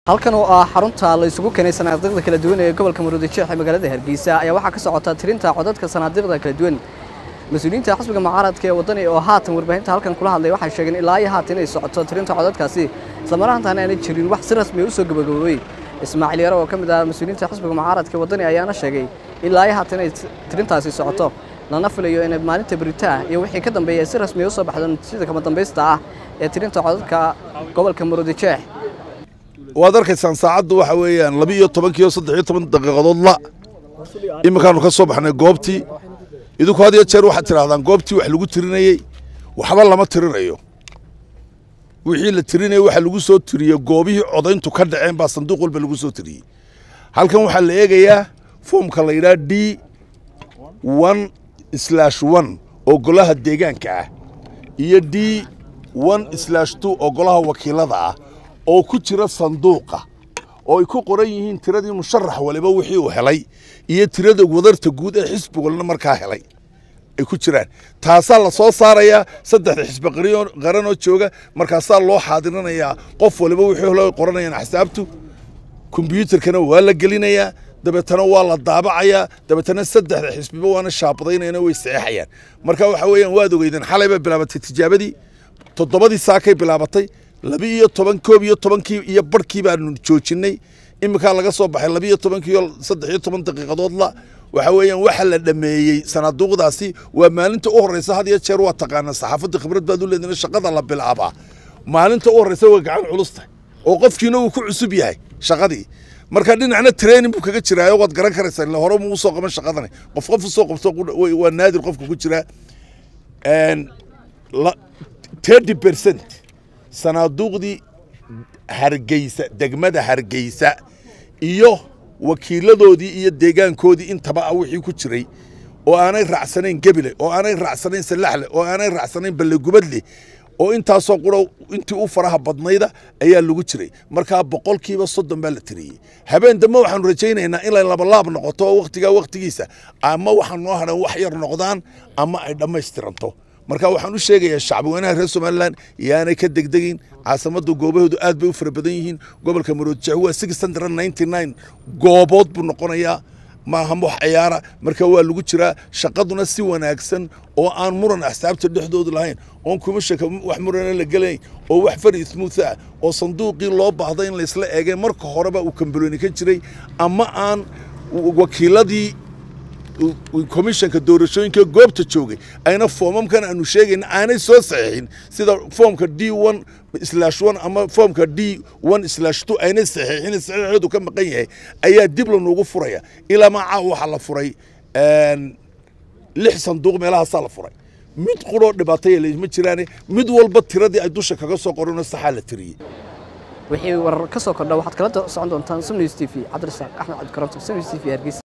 halkan oo ah xarunta la isugu keenay sanaadiiqda kala duwan ee gobolka muruudijeex ee magaalada hargeysa ayaa waxaa ka socota tirinta codadka sanaadiiqda kala duwan mas-uuliyiinta xisbiga mucaaradka ee waddani oo haatan warbaahinta halkan kula hadlay waxay sheegeen ilaa iyo haatan inay socoto tirinta codadkaasi islamaraantaana aanay jirin wax si rasmi u soo gabagaboobay ismaaciil yaro oo ka mid ah mas-uuliyiinta xisbiga mucaaradka ee waddani ayaana sheegay ilaa iyo haatan inay tirintaasi socoto lana filayo inay maalinta beritaa iyo wixii ka dambeeya si rasmi u soo baxdo natiijada kama dambaysta ah ee tirinta codadka gobolka muruudijeex waad arkaysaan saacaddu waxa weeyaan laba iyo tobankiiyo saddex iyo toban daqiiqadood la iminkaanu ka soo baxnay goobtii idinku had iyo jeer waxaad tidhahdaan goobtii wax lagu tirinayey waxba lama tirinayo wixii la tirinayey waxa lagu soo tiriyey goobihii codayntu ka dhaceen baa sanduuq walba lagu soo tiriyey halkan waxaa la eegayaa foomka la yidhaha d one slash one oo golaha deegaanka ah iyo d one slash two oo golaha wakiilada ah oo ku jira sanduuqa oo ay ku qoran yihiin tiradii musharax waliba wixii uu helay iyo tirada wadarta guud ee xisbi walna markaa helay ay ku jiraan taasaa la soo saarayaa saddexda xisbi qaran oo jooga markaasaa loo xaadirinayaa qof waliba wixii helo ay qoranayaan axsaabtu kombyuutarkana waa la gelinayaa dabeetana waa la daabacayaa dabeetana saddexda xisbiba waana shaabadaynayana way saxeexayaan marka waxa weeyaan waad ogeydeen xalay bay bilaabatay tijaabadii toddobadii saakay bilaabatay laba iyo toban koob iyo tobankii iyo barhkii baanu joojinay iminkaa laga soo baxay laba iyo tobankii iyo saddex iyo toban daqiiqadood la waxa weeyaan waxa la dhameeyey sanaaduuqdaasi waa maalinta u horreysa had iyo jeer waa taqaanaa saxaafadda khibrad baad u leedina shaqada la bilaabaa maalinta u horreysa waa gacan culusta oo qofkiina uu ku cusub yahay shaqadii marka dhinacna training buu kaga jiraayo waad garan karaysaa ila hore muu soo qaban shaqadani qof qof usoo qabto waa naadir qofka ku jiraa thirty percent sanaaduuqdii hargeysa degmada hargeysa iyo wakiiladoodii iyo deegaankoodii intaba ah wixii ku jiray oo aanay raacsanayn gebile oo aanay raacsanayn salaxle oo aanay raacsanayn ballegubadle oo intaasoo qura intii u faraha badnayda ayaa lagu jiray markaa boqolkiiba soddon baa la tiriyey habeen dambe waxaanu rajaynaynaa inay labalaab noqoto oo wakhtigaa wakhtigiisa ama waxaan noo hadhan wax yar noqdaan ama ay dhammaystiranto marka waxaan u sheegayaa shacbweynaha reer somalilan yaanay ka degdegin caasimadda goobahoodu aad bay u fara badan yihiin gobolka maroodijeex waa six hundred ninety nine goobood buu noqonayaa maaha wax ciyaara marka waa lagu jiraa shaqaduna si wanaagsan oo aan muran axsaabta dhexdoodu lahayn oon kumashaka wax murana la gelayn oo wax fari smuuth ah oo sanduuqii loo baahda in laysla eegay marka horeba uu kambaloni ka jiray ama aan wakiiladii komishanka doorashooyinka goobta joogay ayna foomamkan aanu sheegayna aanay soo saxiixin sida foomka d one slash one ama foomka d one slash two aynay saxiixin saxiixeedu ka maqan yahay ayaa dib lanuugu furaya ilaa macaa waxaa la furay lix sanduuq meelahaasaa la furay mid quroo dhibaataya ma jiraane mid walba tiradii ay dusha kaga soo qorano saxaa la tiriyey wixii warar ka soo kordha waxaad kala socon doontaan sumnews t v cabdirasaaq axmed cabdikaranto sumnews t v hargeysa